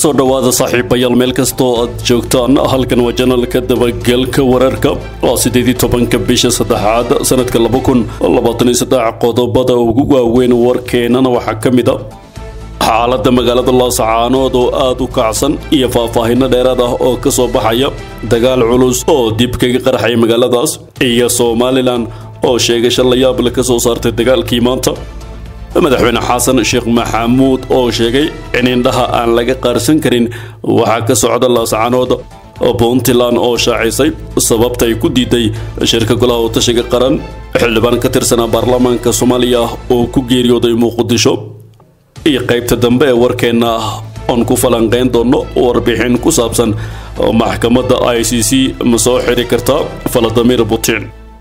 soo dhowaada saaxiibayaal meel kastoo aad joogtaan halkan waa janalka dabagelka wararka waa sideedii tobanka bisha saddexaad sanadka laba kun labaatan iyo saddex qodobada ugu waaweyn warkeenana waxaa ka mid a xaaladda magaalada laascaanood oo aada u kacsan iyo faahfaahinno dheeraad ah oo ka soo baxaya dagaal culus oo dib kaga qarxaya magaaladaas iyo somalilan oo sheegasho la yaable ka soo saartay dagaalkii maanta madaxweyne xasan sheekh maxamuud oo sheegay in indhaha aan laga qaarsan karin waxaa ka socda laascaanood puntland oo shaacisay sababta ay ku diiday shirka golaha watashiga qaran xildhibaan ka tirsanaa baarlamaanka soomaaliya oo ku geeriyooday muqdisho iyo qaybta dambe ee warkeenna oon ku falanqayn doono warbixin ku saabsan maxkamadda i c c ma soo xiri kartaa valadimir putin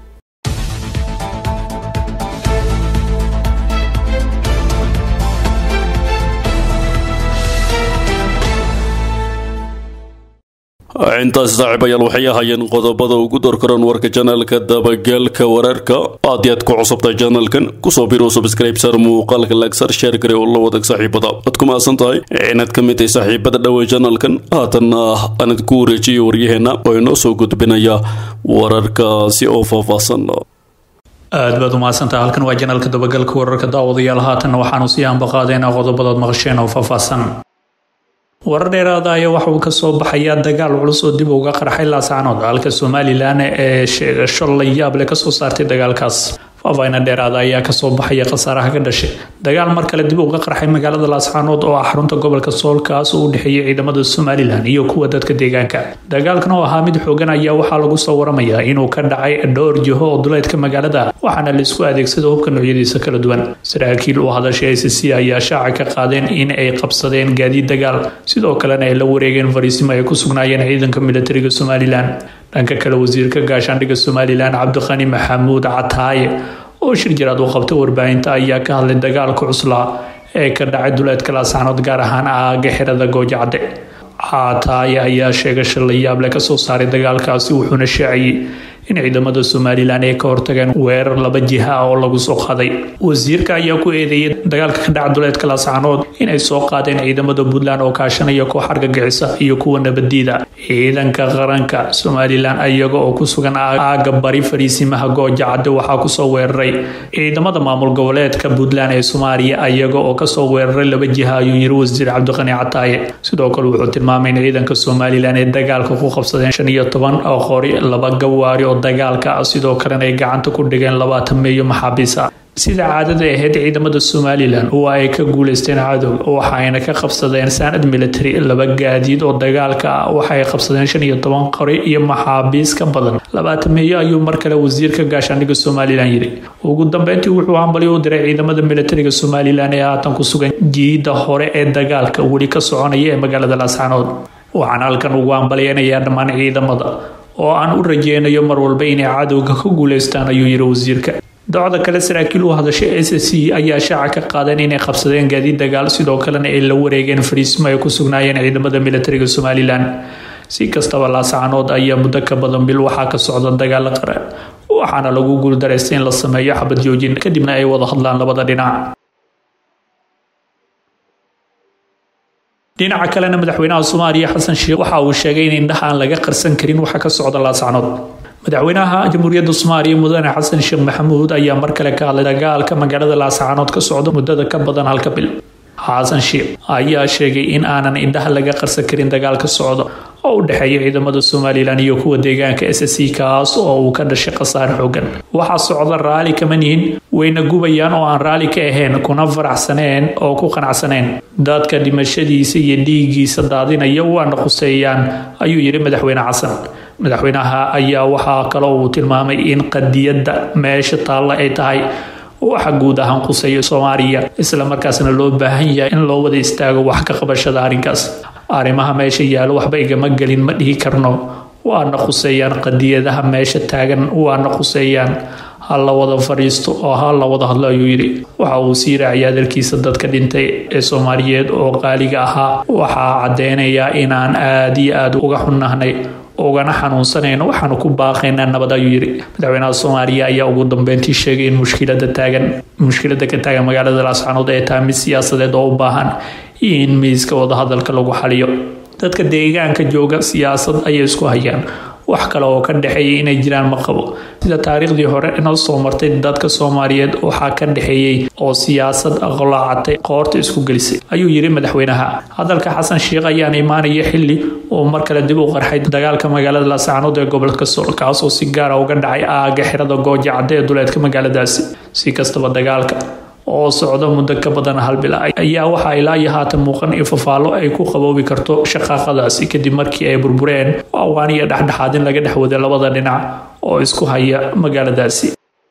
intaasi saaxiibayaal waxay ahaayeen qodobada ugu dorkaran warka janalka dabagelka wararka aad iyaad ku cusubtahay janalkan kusoo biro subscribesar muuqaalka lagsar sheer gare oo la wadag saaxiibada waad ku mahadsan tahay inaad ka mid tahay saaxiibada dhowey janalkan haatanna aanad ku wareejiyo waryaheena oo inoo soo gudbinaya wararkaasi oo faahfaahsan aad baad umahadsantaha halkan waa janalka dabagalka wararka daawadayaal haatanna waxaanu sii ambaqaadeenaa qodobadaad maqasheen oo faahfaahsan warar dheeraada ayaa waxa uu kasoo baxayaa dagaal culus oo dib uga qarxay laascaanood halka somalilan ee sheegasho la yaab leh kasoo saartay dagaalkaas faafayna dheeraada ayaa kasoo baxaya khasaaraha ka dhashay dagaal mar kale dib uga qarxay magaalada laascaanood oo ah xarunta gobolka soolkaas oo u dhexeeyay ciidamada somalilan iyo kuwa dadka deegaanka dagaalkan oo ahaa mid xoogan ayaa waxaa lagu soo waramayaa inuu ka dhacay dhowr jiho oo duleedka magaalada waxaana laisku adeegsada hubka noocyadiisa kala duwan saraakiil u hadashay i c c ayaa shaaca ka qaadeen in ay qabsadeen gaadiid dagaal sidoo kalena ay la wareegeen fariisimo ay ku sugnaayeen ciidanka militariga somalilan dhanka kale wasiirka gaashaandhigga somalilan cabdiqani maxamuud cataaye oo shir jiraad u qabtay warbaahinta ayaa ka hadlay dagaalka cuslaa ee ka dhacay duleedka laascaanood gaar ahaan aaga xirada goojacadhe cataaye ayaa sheegasha la yaable kasoo saaray dagaalkaasi wuxuuna shaaciyey in ciidamada somalilan ay ka hortageen weerar laba jiha ah oo lagu soo qaaday wasiirka ayaa ku eedeeyay dagaalka ka dhaca duleedka laascaanood inay soo qaadeen ciidamada puntland oo kaashanaya koox argagixisa iyo kuwa nabadiida ciidanka qaranka somalilan iyaga oo ku sugan aaga bari fariisimaha gooja cadde waxaa kusoo weeraray ciidamada maamul goboleedka puntland ee soomaaliya iyaga oo kasoo weeraray laba jiha ayuu yiri wasiir cabdiqani cataaye sidoo kale wuxuu tilmaamay in ciidanka somalilan ay dagaalka ku qabsadeen shan iyo toban oo qori laba gawaari oo dagaalka sidoo kalena ay gacanta ku dhigeen labaatan meeyo maxaabiis ah sida caadada ahayd ciidamada somalilan oo ay ka guuleysteen cadowga waxayna ka qabsadeen saanad military laba gaadiid oo dagaalka ah waxay qabsadeen shan iyo toban qori iyo maxaabiis ka badan labaatan meeyo ayuu mar kale wasiirka gaashaandhigga somalilan yidhi ugu dambeyntii wuxuu hambalyo u diray ciidamada militariga somalilan ee haatan ku sugan jiida hore ee dagaalka weli ka soconaya ee magaalada laascaanood waxaan halkan ugu hambalyeynayaa dhammaan ciidamada oo aan u rajeynayo mar walba inay cadowga ka guuleystaan ayuu yidhi wasiirka docda kale saraakiil u hadashay s c ayaa shaaca ka qaadeen inay qabsadeen gaadiid dagaal sidoo kalena ay la wareegeen fariismo ay ku sugnaayeen ciidamada militariga somalilan si kastaba laascaanood ayaa muddo ka badan bil waxaa ka socda dagaalo qaran waxaana lagu guuldareystay in la sameeyo xabad joojin kadibna ay wada hadlaan labada dhinac dhinaca kalena madaxweynaha soomaaliya xasan sheekh waxa uu sheegay in indhaha aan laga qarsan karin waxa ka socda laascaanood madaxweynaha jamhuuriyadda soomaaliya mudane xasan sheekh maxamuud ayaa mar kale ka hadlay dagaalka magaalada laascaanood ka socda muddada ka badan halka bil xasan sheekh ayaa sheegay in aanan indhaha laga qarsan karin dagaalka socda oo u dhexeeya ciidamada somalilan iyo kuwa deegaanka s c kaas oo uu ka dhashay khasaare xoogan waxaa socda raali kama nihin wayna gubayaan oo aan raali ka ahayn kuna faraxsaneen oo ku qanacsaneen dadka dhimashadiisa iyo dhiiggiisa daadinaya waana quseeyaan ayuu yidhi madaxweyne xasan madaxweynaha ayaa waxaa kaloo uu tilmaamay in qadiyadda meesha taalla ay tahay waxa guud ahaan quseeya soomaaliya isla markaasna loo baahan yahay in loo wada istaago wax ka qabashada arrinkaas arrimaha meesha yaalo waxba igama gelin ma dhihi karno waana quseeyaan qadiyadaha meesha taagan waana quseeyaan ha la wada fadhiisto oo ha la wada hadlo ayuu yidhi waxa uu sii raaciyay hadalkiisa dadka dhintay ee soomaaliyeed oo qaaliga ahaa waxaa caddeynayaa inaan aada iyo aada uga xunnahnay ugana xanuunsanayno waxaanu ku baaqaynaa nabad ayuu yidhi madaxweynaha soomaaliya ayaa ugu dambeyntii sheegay in mushkilada taagan mushkilada ka taagan magaalada laascaanood ay tahay mid siyaasadeed oo u baahan iyo in miiska wadahadalka lagu xaliyo dadka deegaanka jooga siyaasad ayay isku hayaan wax kale oo ka dhexeeyay inay jiraan ma qabo sida taariikhdii hore inoo soo martay dadka soomaaliyeed waxaa ka dhexeeyey oo siyaasad aqlaacatay qoorta isku gelisay ayuu yiri madaxweynaha hadalka xasan sheikh ayaan imaanaya xili uu mar kale dib u qarxay dagaalka magaalada laascaanood ee gobolka sool kaasoo si gaara uga dhacay aaga xirada gooja cadde ee duleedka magaaladaasi si kastaba dagaalka oo socda muddo ka badan hal bil ayaa waxaa ilaa iyo haatan muuqan in fafaallo ay ku qaboobi karto shaqaaqadaasi kadib markii ay burbureen awaan iyo dhexdhexaadin laga dhex waday labada dhinac oo isku haya magaaladaasi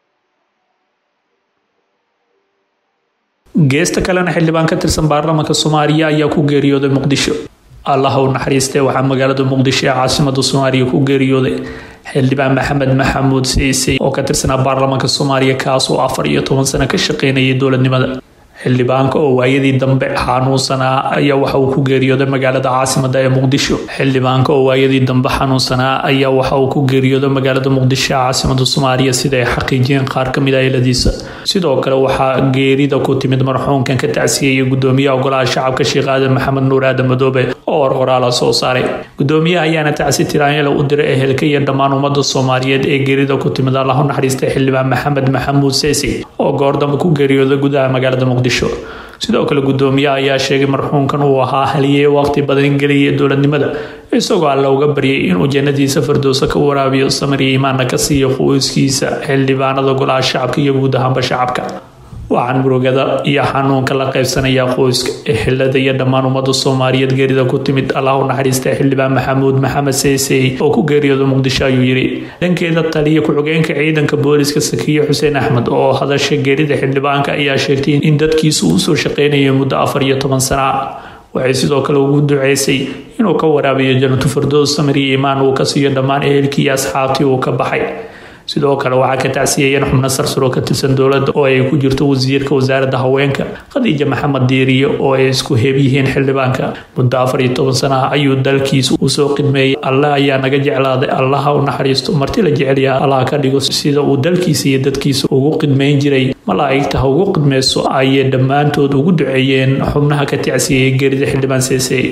geesta kalena xildhibaan ka tirsan baarlamaanka soomaaliya ayaa ku geeriyooday muqdisho allah u naxariistee waxaa magaalada muqdisho ee caasimada soomaaliya ku geeriyooday xildhibaan maxamed maxamuud siisey oo ka tirsanaa baarlamaanka soomaaliya kaasoo afar iyo toban sano ka shaqeynayay dowladnimada xildhibaanka oo waayadii dambe xanuunsanaa ayaa waxa uu ku geeriyooday magaalada caasimada ee muqdisho xildhibaanka oo waayadii dambe xanuunsanaa ayaa waxa uu ku geeriyooday magaalada muqdisho ee caasimada soomaaliya sida ay xaqiijiyeen qaar ka mid ah eeladiisa sidoo kale waxaa geerida ku timid marxuumkan ka tacsiyeyay gudoomiyaha golaha shacabka sheekh aadan maxamed nuur aadan madoobe oo warqoraala soo saaray gudoomiyaha ayaana tacsi tiraanyala u diray ehelka iyo dhammaan ummada soomaaliyeed ee geerida ku timid allah u naxariistay xildhibaan maxamed maxamuud seesi oo goordambe ku geeriyooday gudaha magaalada muqdisho sidoo kale gudoomiyaha ayaa sheegay marxuumkan uu ahaa haliyey waqti badan geliyay dowladnimada isagoo alla uga baryay inuu jannadiisa firdowsa ka waraabiyo samir iyo imaanna ka siiyo qoyskiisa xildhibaanada golaha shacabka iyo guud ahaanba shacabka waxaan murugada iyo xanuunka la qaybsanayaa qoyska ehelada iyo dhammaan ummada soomaaliyeed geerida ku timid allah u naxariista xildhibaan maxamuud maxamed seysey oo ku geeriyooda muqdisho ayuu yidhi dhankeeda taliya ku-xigeenka ciidanka booliska sakiye xuseen axmed oo hadasha geerida xildhibaanka ayaa sheegtay in dadkiisu uu soo shaqeynayay muddo afar iyo toban sana waxay sidoo kale ugu duceysay inuu ka waraabiyo janatu firdows samir iyo imaan uu ka siiyo dhammaan ehelkii iyo asxaabtii uu ka baxay sidoo kale waxaa ka tacsiyayeen xubno sarsaro ka tirsan dowladda oo ay ku jirto wasiirka wasaaradda haweenka khadiija maxamed diiriye oo ay isku heeb yihiin xildhibaanka muddo afar iyo toban sanaha ayuu dalkiisa usoo qidmeeyey allah ayaa naga jeclaaday allaha u naxariisto marti la jecelyaha allah ka dhigo sida uu dalkiisa iyo dadkiisa ugu qidmayn jiray malaa'igta ha ugu qidmayso ayay dhammaantood ugu duceeyeen xubnaha ka tacsiyayay geerida xildhibaan seesey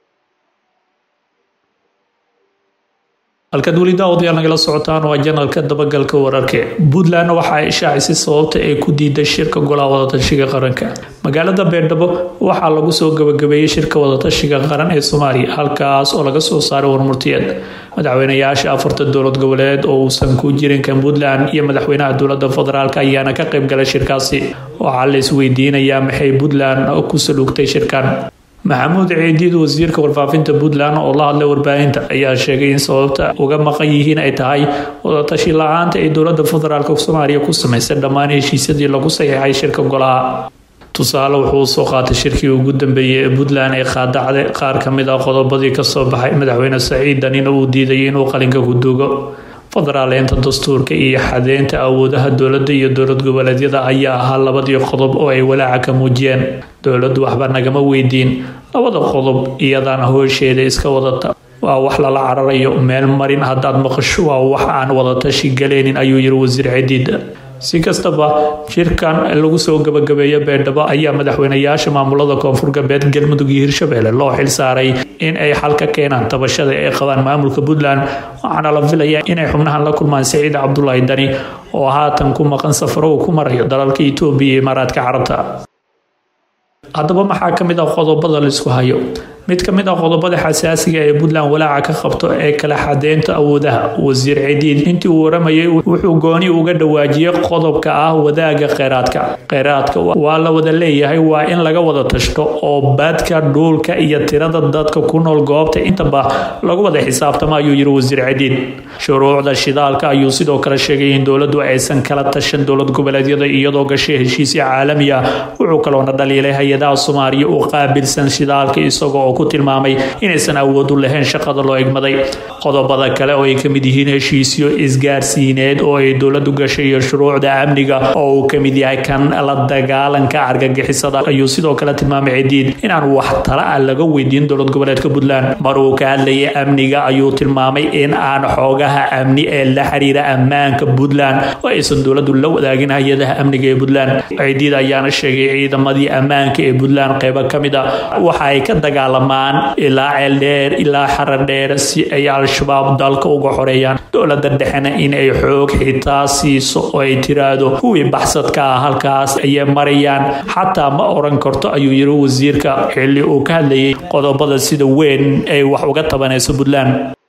halkaad weli daawadayaal nagala socotaan waa janalka dabagalka wararka puntland waxa ay ishaacisay sababta ay ku diiday shirka golaha wadatashiga qaranka magaalada beerdhabo waxaa lagu soo gabagabeeyey shirka wadatashiga qaran ee soomaaliya halkaas oo laga soo saaray warmurtiyeed madaxweynayaasha afarta dowlad goboleed oo uusan ku jirin kan puntland iyo madaxweynaha dowlada federaalk ayaana ka qayb galay shirkaasi waxaa la isweydiinayaa maxay puntland ku saluugtay shirkan maxamuud ciidiid wasiirka warfaafinta puntland oo la hadlay warbaahinta ayaa sheegay in sababta uga maqan yihiin ay tahay wadatashi la-aanta ay dowlada federaalk soomaaliya ku samaysay dhammaan heshiisyadii lagu saxiixay shirka golaha tusaale wuxuu soo qaatay shirkii ugu dambeeyey ee puntland ay qaadacday qaar ka mid ah qodobadii kasoo baxay madaxweyne saciid danina uu diiday inuu qalinka ku duugo federaaleynta dastuurka iyo xadeynta awoodaha dowladda iyo dowlad goboleedyada ayaa ahaa labadii qodob oo ay walaaca ka muujiyeen dowladdu waxba nagama weydiin labada qodob iyadaana hoosheeda iska wadata waa wax lala cararayo meel marin haddaad maqasho waa wax aan wadatashi galeynin ayuu yiri wasiir cidiid si kastaba shirkan lagu soo gabagabeeya beerdhabo ayaa madaxweynayaasha maamulada koonfur galbeed galmudug iyo hirshabelle loo xil saaray in ay xal ka keenaan tabashada ay qabaan maamulka puntland waxaana la filayaa inay xubnahan la kulmaan saciid cabdulaahi dani oo haatan ku maqan safaro uu ku marayo dalalka itoobiya iyo imaaraadka carabta haddaba maxaa ka mid ah qodobada laisku hayo mid ka mid ah qodobada xasaasiga ee puntland walaaca ka qabto ee kala xadeynta awoodaha wasiir cidiid intii uu waramayay wuxuu gooni uga dhawaajiyey qodobka ah wadaaga kheyraadka kheyraadka waa la wada leeyahay waa in laga wada tashto oo baadka dhuulka iyo tirada dadka ku nool goobta intaba lagu wada xisaabtamo ayuu yiri wasiir cidiid shuruucda shidaalka ayuu sidoo kale sheegay in dowladdu aysan kala tashan dowlad goboleedyada iyadoo gashay heshiisya caalami ah wuxuu kaloona dhaliilay hay-adaha soomaaliya u qaabilsan shidaalka isagoo ku tilmaamay inaysan awood u lahayn shaqada loo egmaday qodobada kale oo ay ka mid yihiin heshiisyo isgaarsiineed oo ay dowladu gashay iyo shuruucda amniga oo uu ka mid yahay kan la dagaalanka argagixisada ayuu sidoo kale tilmaamay cidiid inaan wax tala ah laga weydiin dowlad goboleedka puntland mar uu ka hadlayay amniga ayuu tilmaamay in aan xoogaha amni ee la xiriira ammaanka puntland oo aysan dowladu la wadaagin hay-adaha amniga ee puntland cidiid ayaana sheegay ciidamadii ammaanka ee puntland qeybo ka mid a waxa ay ka dagaalamaan ilaa ceeldheer ilaa xaradheer si ay al-shabaab dalka uga xoreeyaan dowlada dhexena in ay xoog xitaa siiso oo ay tiraahdo kuwii baxsadka ah halkaas ayay marayaan xataa ma oran karto ayuu yiri wasiirka xilli uu ka hadlayay qodobada sida weyn ay wax uga tabanayso puntland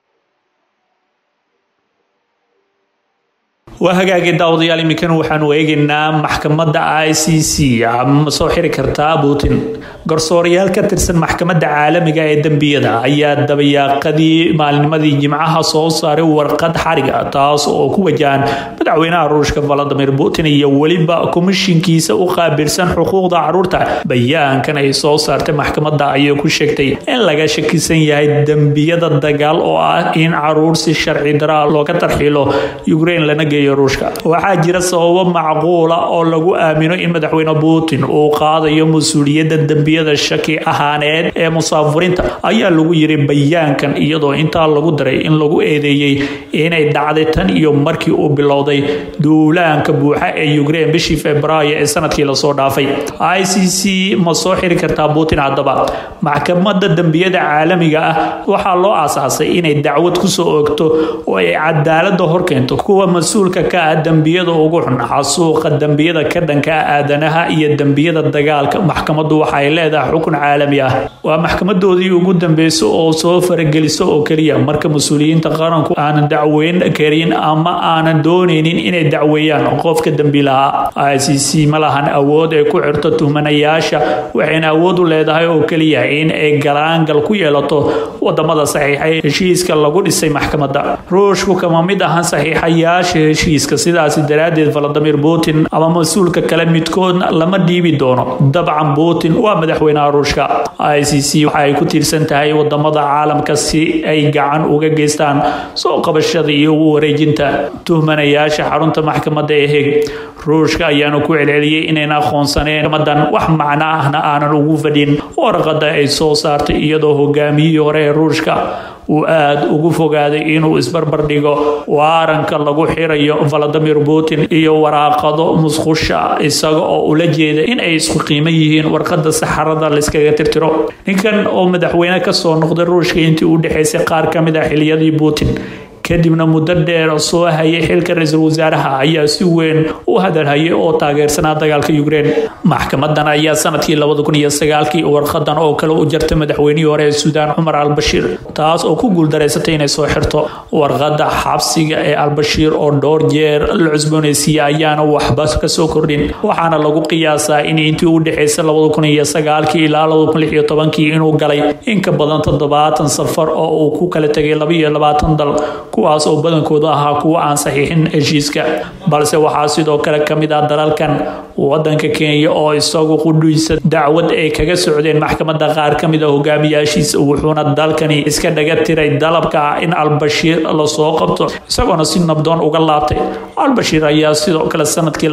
waa hagaagay daawadayaal iminkana waxaanu eegaynaa maxkamadda i c c ma soo xiri kartaa putin garsoorayaal ka tirsan maxkamadda caalamiga ee dembiyada ayaa dabayaaqadii maalnimadii jimcaha soo saaray warqad xariga taas oo ku wajahan madaxweynaha ruushka valadimir putin iyo weliba komishinkiisa u qaabilsan xuquuqda caruurta bayaankan ay soo saartay maxkamadda ayay ku sheegtay in laga shakisan yahay dembiyada dagaal oo ah in caruur si sharci daraa looga tarxiilo ukraine lana geeyo ruushka waxaa jira sababo macquula oo lagu aamino in madaxweyne putin uu qaadayo mas-uuliyadda dembiyada shaki ahaaneed ee musaafuriinta ayaa lagu yiri bayaankan iyadoo intaa lagu daray in lagu eedeeyey inay dhacday tan iyo markii uu bilowday duulaanka buuxa ee ukraine bishii februaayo ee sanadkii lasoo dhaafay i c c ma soo xiri kartaa putin haddaba maxkamadda dembiyada caalamiga ah waxaa loo aasaasay inay dacwad kusoo oogto oo ay cadaalada horkeento kuwa mas-uulka ka ah dembiyada ugu xun xasuuqa dembiyada ka dhanka ah aadanaha iyo dembiyada dagaalka maxkamaddu waxay leedahay xukun caalami ah waa maxkamadoodii ugu dambeysa oo soo farageliso oo keliya marka mas-uuliyiinta qaranku aanan dacweyn karin ama aanan dooneynin inay dacweeyaan qofka dembi lahaa i c c ma lahan awood ay ku xirto tuhmanayaasha waxayna awood u leedahay oo keliya in ay galaangal ku yeelato wadamada saxiixay heshiiska lagu dhisay maxkamadda ruushku kama mid ahan saxiixayaasha heshiiska sidaasi daraaddeed valadimir putin ama mas-uulka kale midkoodna lama dhiibi doono dabcan putin waa madaxweynaha ruushka i c c waxa ay ku tiirsan tahay wadamada caalamka si ay gacan uga geystaan soo qabashada iyo ugu wareejinta tuhmanayaasha xarunta maxkamadda ee heg ruushka ayaanu ku celceliyey inayna aqoonsaneen maxkamadan wax macno ahna aanan ugu fadhin warqada ay soo saartay iyadoo hogaamiyihii hore ee ruushka uu aada ugu fogaaday inuu isbarbar dhigo waaranka lagu xirayo valadimir putin iyo waraaqado musqusha isaga oo ula jeeda in ay isku qiimo yihiin warqada saxarada layskaga tirtiro ninkan oo madaxweyne kasoo noqday ruushka intii u dhexaysay qaar ka mid ah xiliyadii putin kadibna muddo dheer soo hayay xilka ra-iisul wasaaraha ayaa si weyn u hadalhayay oo taageersanaa dagaalka ukraine maxkamadan ayaa sanadkii labada kun iyo sagaalkii warqadan oo kale u jartay madaxweynihii hore ee suudaan cumar albashiir taas oo ku guuldareysatay inay soo xirto warqada xabsiga ee albashiir oo dhowr jeer la cusbooneysiiyey ayaana waxba kasoo kordhin waxaana lagu qiyaasaa in intii u dhexaysay labada kun iyo sagaalkii ilaa labada kun lix iyo tobankii inuu galay in ka badan toddobaatan safar oo uu ku kala tegay laba iyo labaatan dal kuwaas oo badankooda ahaa kuwa aan saxiixin heshiiska balse waxaa sidoo kale ka mid ah dalalkan wadanka kenya oo isagu qudhuysa dacwad ay kaga socdeen maxkamadda qaar ka mid a hogaamiyaashiisa wuxuuna dalkani iska dhaga tiray dalabka ah in albashiir lasoo qabto isagoona si nabdoon uga laabtay albashiir ayaa sidoo kale sanadkii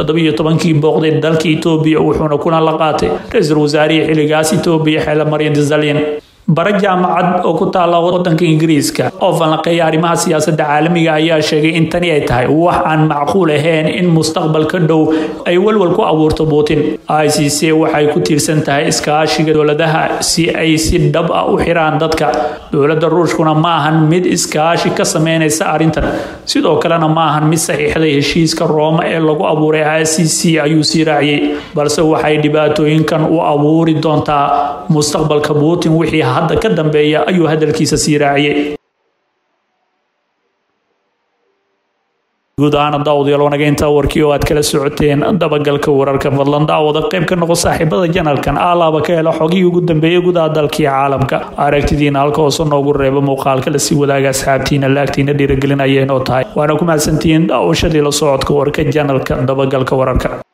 kii booqday dalka etoobiya wuxuuna kuna la qaatay ra-iisul wasaarihii xilligaas etoobiya xeele maryam desalyan bare jaamacad oo ku taala wadanka ingiriiska oo falanqeeya arrimaha siyaasadda caalamiga ayaa sheegay in tani ay tahay wax aan macquul ahayn in mustaqbalka dhow ay walwal ku abuurto putin i c c waxay ku tiirsan tahay iskaashiga dowladaha si ay si dhab ah u xiraan dadka dowladda ruushkuna ma ahan mid iskaashi ka sameynaysa arrintan sidoo kalena ma ahan mid saxiixday heshiiska rooma ee lagu abuuray i c c ayuu sii raaciyey balse waxay dhibaatooyinkan u abuuri doontaa mustaqbalka putin wixii hadda ka dambeeya ayuu hadalkiisa sii raaciyey guud ahaan daawadayaal wanaga intaa warkii oo aad kala socoteen dabagalka wararka fadlan daawada qayb ka noqo saaxiibada janalkan alaaba ka hela xogihii ugu dambeeyay gudaha dalkii caalamka aragtidiina halka hoose noogu reeba muuqaalka lasii wadaaga asxaabtiina laagtiina dhiiragelinayeen oo tahay waana ku mahadsantihiin daawashadii la socodka warka janalka dabagalka wararka